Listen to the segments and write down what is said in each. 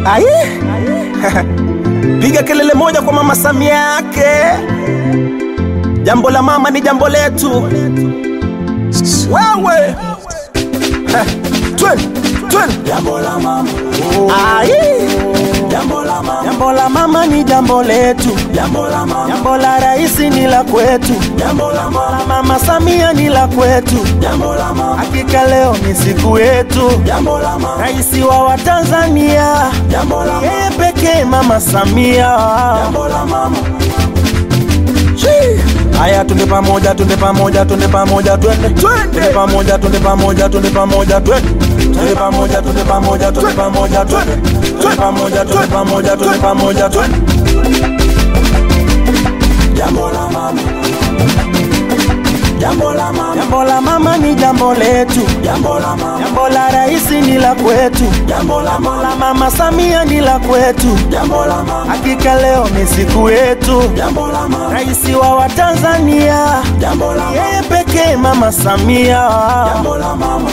Ai. Piga kelele moja kwa mama Samia yake. Jambo la mama ni jambo letu. Wewe. Heh, Twen, twen. Jambo la mama, Ai. jambo la mama, Jambo la mama ni jambo letu. jambo la mama, Jambo la rais ni la kwetu. jambo la mama, La mama Samia ni la kwetu. jambo la mama, Hakika leo ni siku yetu. jambo la mama, Rais wa Watanzania. jambo la mama, Yeye pekee mama Samia. jambo la mama, Chii. Haya, tunde pamoja, tunde pamoja, tunde pamoja, twende tunde pamoja, tunde pamoja, tunde pamoja, twende tunde pamoja, tunde pamoja, tunde pamoja, twende tunde pamoja, tunde pamoja, tunde pamoja, twende jambo la mama, jambo la mama, Jambo la mama ni jambo letu, jambo la mama, jambo la rais ni la kwetu, jambo la mama, la mama Samia ni la kwetu. jambo la mama, Hakika leo ni siku yetu, jambo la mama, rais wa Watanzania, jambo la mama, yeye pekee mama Samia. jambo la mama,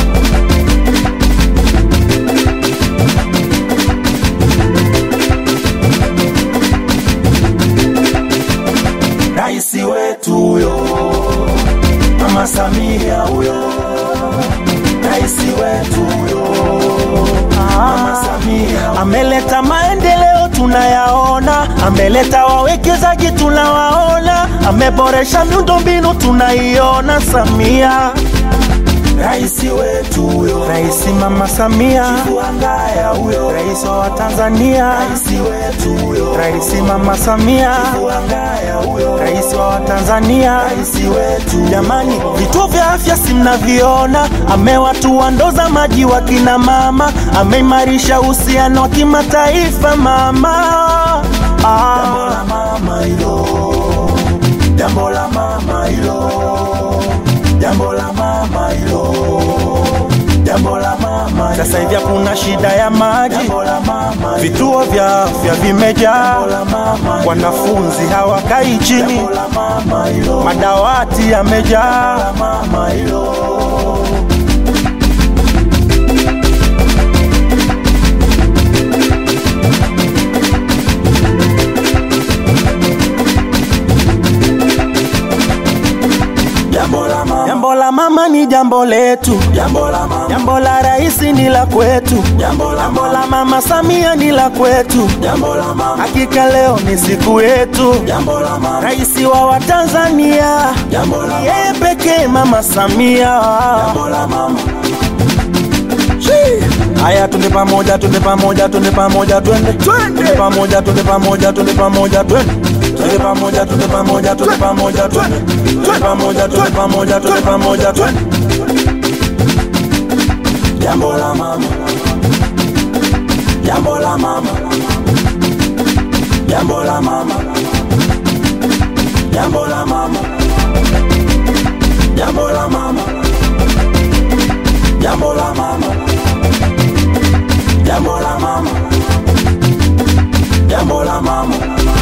rais wetu huyo, mama Samia huyo, rais wetu huyo, mama Samia Ameleta maendeleo tunayaona, ameleta wawekezaji tunawaona, ameboresha miundombinu tunaiona. Samia, rais wetu huyo, rais mama Samia, Kuangaya huyo, rais wa Tanzania, rais wetu huyo, rais mama Samia, Kuangaya huyo, rais wa Tanzania. rais wetu Jamani, vituo vya afya si mnaviona, amewatua ndoo za maji wa kina mama, ameimarisha uhusiano wa kimataifa mama. Jambo Ah, la mama hilo, jambo la mama hilo, jambo la mama hilo, jambo la mama hilo, sasa hivi hakuna shida ya maji, jambo la mama hilo, vituo vya afya vimejaa, jambo la mama hilo, wanafunzi hawakai chini, jambo la mama hilo, madawati yamejaa. la mama hilo. Jambo la mama, Jambo la mama ni jambo letu, jambo la mama, jambo la rais ni la kwetu, jambo la jambo mama, la mama Samia ni la kwetu. jambo la mama, Hakika leo ni siku yetu, jambo la mama, rais wa Watanzania, jambo la mama, yeye pekee mama Samia. jambo la mama, Chii. Haya, tunde pamoja, tunde pamoja, tunde pamoja, twende tunde pamoja, tunde pamoja, tunde pamoja, twende tunde pamoja, tunde pamoja, tunde pamoja, twende tunde pamoja, tunde pamoja, tunde pamoja, twende jambo la mama, jambo la mama, jambo la mama, jambo la mama, jambo la mama, jambo la mama, jambo la mama, jambo la mama,